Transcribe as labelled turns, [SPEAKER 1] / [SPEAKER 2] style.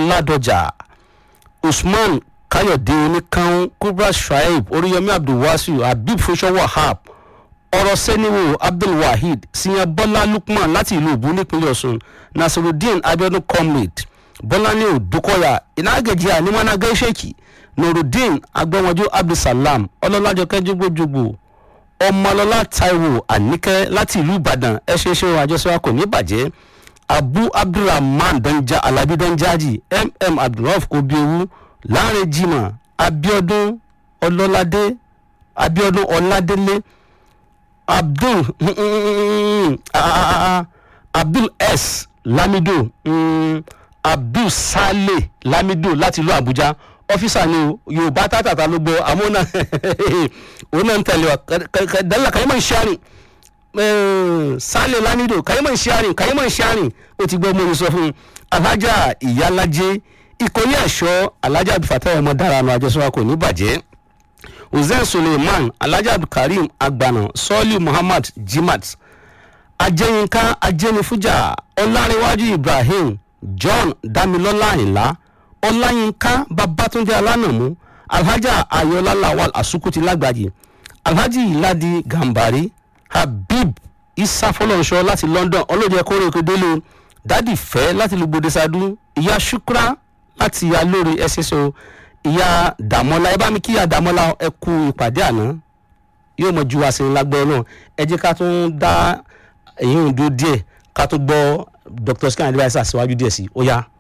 [SPEAKER 1] ládọjà usman káyọ̀dé oníkan kubra shuaib oríyọmí abdulwasiu habib fúnṣọ wahab ọ̀rọ̀ sẹ́niwò abdulwaheed siyan bọ́lá lukman láti ìlú ìbú nípínlẹ̀ ọ̀sùn nasirudeen abiodun comrade bọ́láni òdúkọ̀yà ìnágẹ̀jì ànímọ́nà gẹ́ṣẹ́kì nurudeen agbẹ́wọ̀njú abdulsalam ọlọ́lájọkẹ́ jógbójógbò ọmọlọ́lá taiwo àníkẹ́ láti ìlú ìbàdàn ẹ ṣe ṣe ohun àjọṣe kò ní bàjẹ́ abu abdulrahman danja alabi danjaji mm abdulrahman obiowu láàrin jimoh abiodun ọlọ́ládé abiodun ọládélé abdul abdul s lamido mm, abdul sale lamido láti ìlú àbújá ọ́fíìsà ni o yorùbá tàtàtà ló gbọ́ àmọ́ náà òun náà ń tẹ̀lé wa dálà kàyémọ̀ ń ṣáàrìn sálẹ̀ lamido kàyémọ̀ ń ṣáàrìn kàyémọ̀ ń ṣáàrìn ó ti gbọ́ mọ́ni sọ fún un alájà ìyálàjẹ ìkọ́lé ẹ̀ṣọ́ alájà abdulfatah ọmọ dára nu àjọṣọ́ kò ní bàjẹ́ hussein suleiman alájà abdulkareem agbana sọ́ọ́lì muhammad jimat ajẹ́yinká ajẹ́nifújà ọlárẹ̀wájú ibrahim john damilọ́lá àyìnlá ọláyínká babatunde alánàmú alhaja ayọ̀lá lawal asukuti lágbàjì alhaji iladi gambari habib isa fọlọ́nṣọ́ láti london ọlọ́jẹ́ kórè òkèdélé dádì fẹ́ láti lùgbòde sadu ìyá shukra láti alóore ẹsẹsọ ìyá dàmọ́lá ẹ bá mi kí ìyá dàmọ́lá ẹ kú ìpàdé àná yóò mọ ju àsìn lágbọ́ náà ẹ jẹ́ ká tún dá èyí ń dúró díẹ̀ ká tún gbọ́ dr scan adviser síwájú díẹ̀ sí ó yá.